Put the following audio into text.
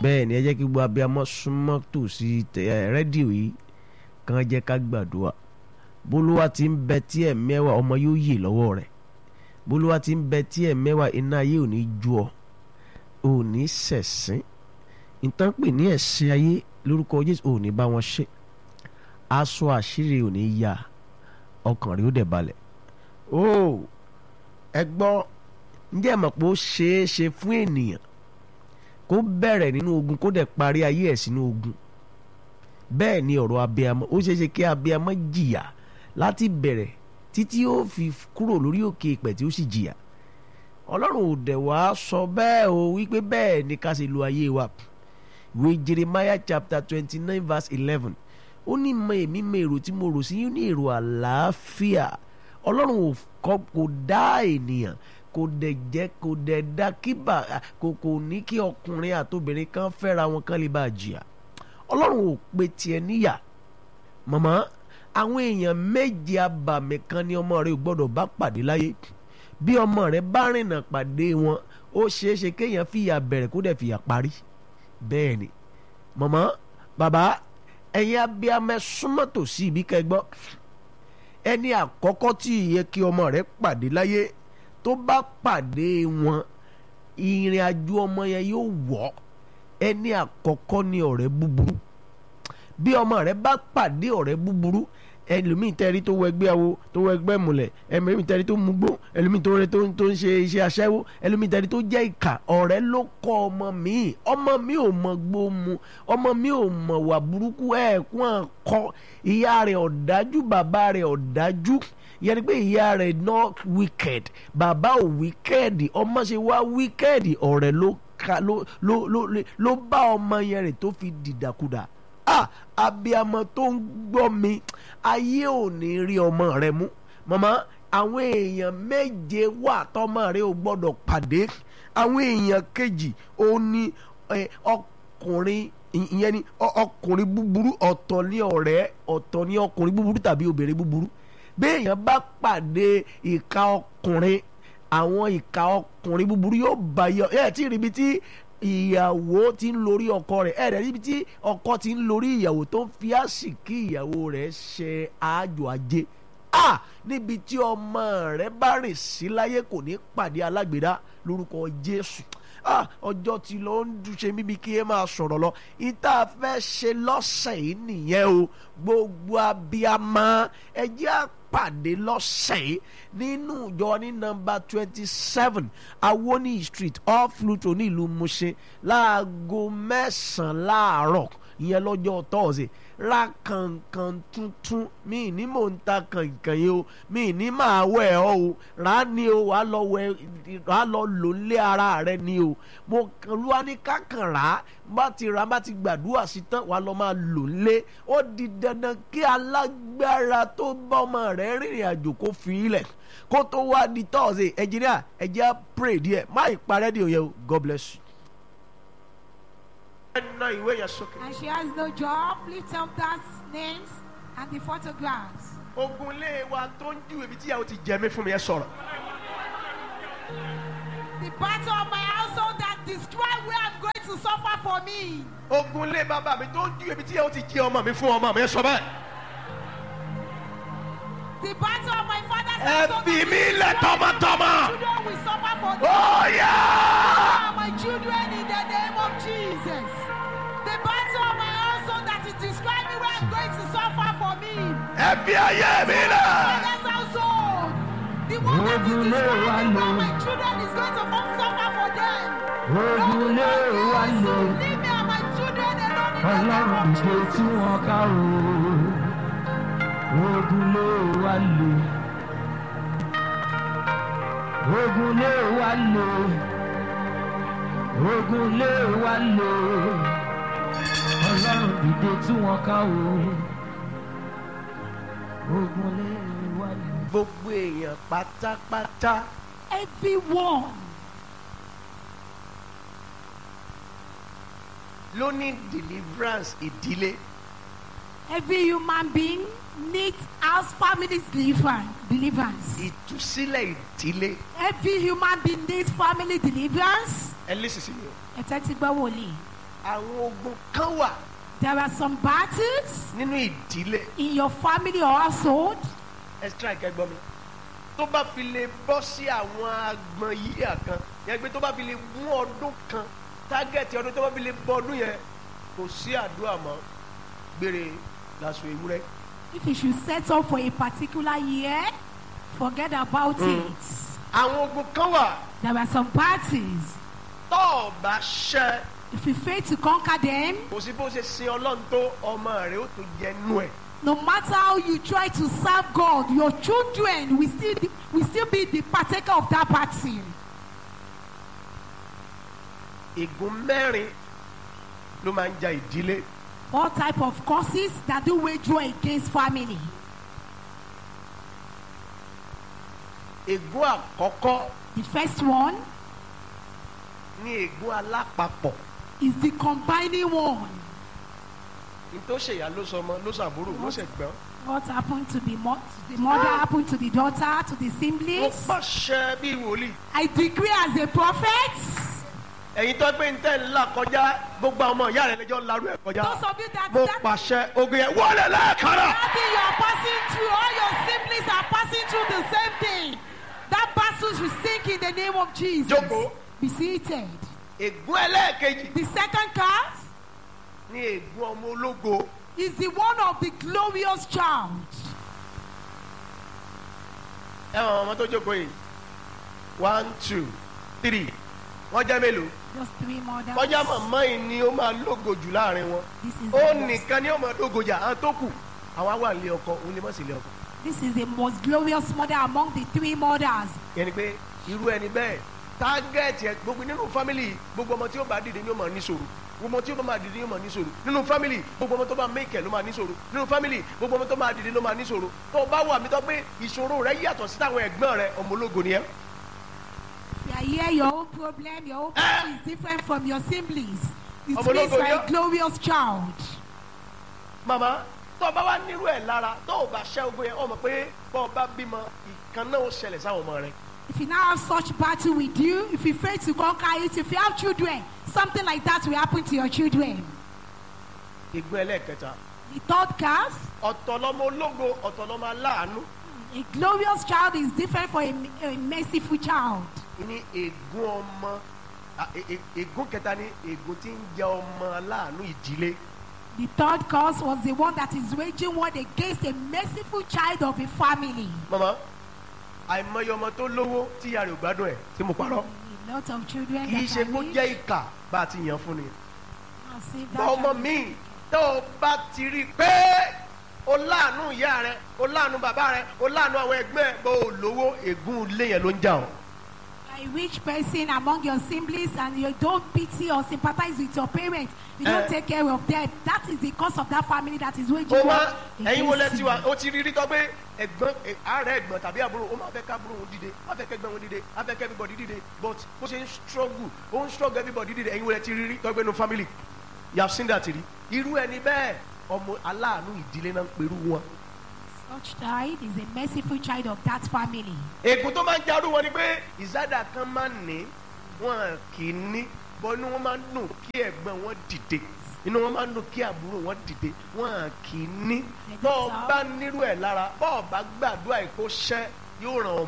bẹ́ẹ̀ ni ẹ jẹ́ kí gbogbo abiyamọ súnmọ́ tòsí tẹ- ẹ, rédíò yìí kàn jẹ́ ká gbàdúrà bólúwa ti ń bẹ tí ẹ̀ mẹ́wàá ọmọ yóò yè lọ́wọ́ rẹ̀ bólúwa ti ń bẹ tí ẹ̀ mẹ́wàá iná ayé ò ní ju ọ ò ní ṣẹ̀sín ìtàn pè ní ẹ̀sìn ayé lórúkọ Jésù ò ní bá wọn ṣe aṣọ àṣírí ò ní yá ọkàn rẹ̀ ó dẹ̀ balẹ̀ ó ẹ gbọ́ ǹjẹ́ ẹ mọ̀ pé ó ṣeé ṣe fún ènìyàn kó bẹ̀rẹ̀ nínú ogun kó dẹ̀ parí ayé ẹ̀ sínú ogun bẹ́ẹ̀ ni ọ̀rọ̀ abiyamọ ó ṣeé ṣe kí abiyamọ jìyà láti bẹ̀rẹ̀ títí ó fi kúrò lórí òkè ìpẹ̀ tí ó sì jìyà ọlọ́run ò dẹ̀ wá sọ bẹ́ẹ̀ o wípé bẹ́ẹ̀ ni ká ṣe lo ayé wa ìwé Jeremiah chapter twenty nine verse eleven ó ní mọ èmi mọ èrò tí mo rò sí yín ní èrò àlàáfíà ọlọ́run ò kọ́ kò dá ènìyàn kò dẹ̀ jẹ́ kò dẹ̀ dá kíbà kò kò ní kí ọkùnrin àtobìnrin kan fẹ́ra wọn kán lè bá a jìyà ọlọ́run ò pe tiẹ̀ níyà màmá àwọn èèyàn méje abàmì kan ní ọmọ rẹ ò gbọ́dọ̀ bá pàdé láyé bí ọmọ rẹ bá rìnnà pàdé wọn ó ṣeé ṣe kéèyàn fìyà bẹ̀rẹ̀ kó dẹ̀ fìyà parí bẹ́ẹ̀ ni màmá bàbá ẹ̀yin abiyamẹ súnmọ́ tòsí ibi kẹgbọ́ ẹni àkọ́kọ́ tí ìyẹ kí ọmọ rẹ pàdé láyé tó bá pàdé wọn ìrìn àjò ọmọ yẹn yóò wọ̀ ẹni àkọ́kọ́ ni ọ̀rẹ́ búburú bí ọmọ rẹ bá pàdé ọ̀rẹ́ búburú ẹlòmíì tẹ́rí tó wọ ẹgbẹ́ awo tó wọ ẹgbẹ́ múlẹ̀ ẹlòmíì tẹ́rí tó mugbó ẹlòmíì tó rẹ tó tó ń ṣe iṣẹ́ aṣẹ́wó ẹlòmíì tẹ́rí tó jẹ́ ìkà ọ̀rẹ́ ló kọ́ ọmọ mi ọmọ mi ò mọ gbó mu ọmọ mi ò mọ wà burúkú ẹ̀ẹ̀kún àkọ́ ìyá rẹ̀ ọ̀dájú bàbá rẹ̀ ọ̀dájú yẹn ni pé ìyá rẹ̀ not wicked bàbá ò wicked ọmọ ṣe wá wicked ọ̀rẹ́ ló ka ló ló ló ló bá ọmọ yẹn rẹ̀ tó fi dìdàkudà ah abiyamọ tó ń gbọ́ mi ayé ò ní rí ọmọ rẹ mú màmá àwọn èèyàn méje wà tọmọ rẹ ò gbọ́dọ̀ pàdé àwọn èèyàn kejì ó ní eh, ọkùnrin ìyẹn ni ọ- ọkùnrin búburú ọ̀tọ̀ ní ọ̀rẹ́ ọ̀tọ̀ ní ọkùnrin búburú tàbí obìnrin búburú béèyàn bá pàdé ìka ọkùnrin àwọn ìka ọkùnrin búburú yóò bá yọ ẹ tí ì ríbi tí ìyàwó ti ń lórí ọkọ rẹ̀ ẹ rẹ̀ níbi tí ọkọ ti ń lórí ìyàwó tó ń fi àsìkí ìyàwó rẹ̀ ṣe àjò ajé a níbi tí ọmọ rẹ̀ bá rìn sí láyé kò ní pàdé alágbèdá lórúkọ Jésù ah ọjọ́ tí ló ń dúṣe bíbí kí ẹ máa sọ̀rọ̀ lọ ìta fẹ́ ṣe lọ́sẹ̀ yìí nìyẹn o gbogbo abiyamọ ẹ jẹ́ á pàdé lọ́sẹ̀ yìí nínú ìjọ ní nọ́mbà twenty seven awoni street off Luto ní ìlú Mushin láago mẹ́sàn-án láàárọ̀ ìyẹn lọ́jọ́ tọ́ọ̀sì ra kankan tuntun mi ní mò ń ta kankan yìí o mi ní máa wẹ̀ ọ́ o rà á ní o wà á lọ wẹ̀ wà á lọ lò ń lé ara rẹ ni o mo kàn lúwa ní kákan rà á bá ti rà á bá ti gbàdúrà sí tán wà á lọ máa lò ń lé ó di dandan kí alágbára tó bá ọmọ rẹ rìnrìn àjò kó fi ilẹ̀ kó tó wá di tọ́ọ̀sì ẹ̀jìnìà ẹ̀jẹ̀ á pray díẹ̀ má ìparẹ́ di òye o God bless you. ẹ ná ìwé yẹn sókè. And she has no job. Lift up that names and the photographs. ogunlé wa tó ń ju ibi tí ìyàwó ti jẹ mí fún mi ẹ sọ̀rọ̀. The battle of my household that describe where I'm going to suffer for me. ogunlé bàbá mi tó ń ju ibi tí ìyàwó ti jẹ ọmọ mi fún ọmọ mi ẹ sọ bẹ́ẹ̀. The battle of my father's ẹ household fi that mí lẹ̀ describe tọmọtọmọ. where my children will suffer for me. ó yá. are my children in the name of Jesus. The battle of my household that is describing where I'm going to suffer for me. ẹ fi ayé mi lẹ̀. Father's household. The one that is describing where my children is going to come suffer for them. Lord, leave me and my children alone in the name ọlọ́run of ìgbé tí wọ́n ká o ogun ló wà lò ogun ló wà lò ogun ló wà lò ọlọ́run ìgbé tí wọ́n ká o ogun ló wà lò. gbogbo èèyàn pátápátá Everyone. ló ní deliverance ìdílé Every human being needs house families deliverance. deliverance. ìtúsílẹ̀ ìdílé Every human being needs family deliverance. ẹ lè sísè mi o. Ẹ tẹ́tí gbọ́ wòlíì. àwọn ogun kan wà There are some battles nínú ìdílé in your family or household extra ìkẹgbọ́n mi tó bá fi lè bọ́ sí àwọn agbọn yíyà kan yẹn pé tó bá fi lè mú ọdún kan tágẹ́ẹ̀tì ọdún tó bá fi lè bọ́ ọdún yẹn kò sí àdúrà mọ́ gbére lásù ewúrẹ́ if you should set up for a particular year forget about it àwọn ogun kan wà there are some battles tó o bá ṣẹ́ if you fail to conquer them kò sí bó ṣe sin ọlọ́run tó ọmọ rẹ̀ ó tó jẹ nú ẹ̀ no matter how you try to serve God your children will still be, will still be the partaker of that battle ègún mẹ́rin ló máa ń ja ìdílé all type of causes that do wage war against family ègún àkọ́kọ́ the first one ní ègún alápapọ̀ is the combining one ní tó ṣèyá ló sọ ọmọ ló ṣàbúrò ló ṣẹ̀gbọ́n what happened to the, mo- to the mother happened to the daughter to the ó siblings pàṣẹ bí wòlíì I decree as a prophet ẹ̀yin tó gbé ntẹ́ ńlá kọjá gbogbo àwọn ọmọ ìyá rẹ̀ lẹ́jọ́ ńlarú ẹ̀ kọjá those of you that mo that pàṣẹ ogun yẹn wọlé lẹ́ẹ̀kanna battle you are passing through all your siblings are passing through the same thing that battles will sink in the name of Jesus Jókòó. be seated ègún ẹlẹ́ẹ̀kejì the second card ní ègún ọmọ ológo is the one of the glorious child ẹ wọn ọmọ tó jókòó yìí one two three wọ́n jẹ́ mélòó just three mothers kọjá màmá yìí ni ó máa lógo jù láàrin wọn this is ó the most, nìkan ni ó máa lógo jà àwọn tó kù àwa wà nílé ọkọ òun lè mọ̀ sí ilé ọkọ this is the most glorious mother among the three mothers yẹn ni pé irú ẹni bẹ́ẹ̀ tágẹ́ẹ̀tì ẹ gbogbo nínú fámìlì gbogbo ọmọ tí ó bá dìde ni ó máa ní sòrò gbogbo ọmọ tí ó bá dìde ni ó máa ní sòrò nínú fámìlì gbogbo ọmọ tó bá mẹ́kẹ̀ ló máa ní sòrò nínú fámìlì gbogbo ọmọ tó bá dìde ló máa ní sòrò tó o bá wà mí tó pé ìṣòro rẹ yàtọ̀ sí táwọn ẹ̀gbọ́n rẹ ọmọ ológo ni ẹ. you are here your own problem your own battle is different from your siblings it Ọmọ means ológo you ni are ọ́. a glorious child màmá tó o bá wá nírú ẹ̀ lára tó o bá ṣẹ́ ogun yẹn ọmọ pé bọ́ ọ bá bímọ ìkan náà ó ṣẹlẹ̀ sáwọn ọmọ rẹ. if you now have such battle with you if you fail to conquer it if you have children something like that will happen to your children ìgbọ́n ẹlẹ́ẹ̀kẹta the third card ọ̀tọ̀ lọmọ ológo ọ̀tọ̀ lọmọ aláàánú a glorious child is different from a, a merciful child ní ègún ọmọ à, è- è- ègún kẹta ní ègún tí ń jẹ ọmọ aláàánú ìdílé the third cause was the one that is waging war against a merciful child of a family mama àìmọye ọmọ tó lówó tí ìyá rẹ̀ ò gbádùn ẹ̀ tí mo parọ́ a lot of children kì í that ṣe are kó rich jẹ́ ìkà bá a ti yàn fún ni and save bọ́ that ọmọ child. mi tó o bá ti rí i pé o láàánú ìyá rẹ o láàánú bàbá rẹ o láàánú àwọn ẹgbẹ́ ẹ bó o lówó ègún ilé yẹn ló ń jà ọ́ a rich person among your siblings and you don't pity or sympathize with your parents you don't Eh. take care of them that is the cause of that family that is waging ó war máa ẹ̀yin wo lẹ against ti you. wà ó ti rí rí tọ́ pé ẹ̀gbọ́n ẹ̀, ààrẹ ẹ̀gbọ́n tàbí àbúrò ó máa fẹ́ ká àbúrò òun dìde á fẹ́ kẹ́gbẹ́ òun dìde á fẹ́ kẹ́ everybody dìde but bó ṣe ń struggle ó ń struggle everybody dìde ẹ̀yin wo lẹ ti rí rí tọ́ pé no family you have seen that rí irú ẹni bẹ́ẹ̀ ọmọ aláàánú ìdílé náà ń perú wọn. such child is a merciful child of that family ègún tó máa ń jarú wọn ni pé ìsádà kan máa ń ní wọn kì í ní bọ́ inú wọn máa ń dùn kí ẹ̀gbọ́n wọn dìde inú wọn máa ń dùn kí àbúrò wọn dìde wọn kì í ní bọ́ ọ bá nírú ẹ̀ lára bọ́ ọ bá gbàdúrà ìkó ṣẹ́ yóò ràn ọ́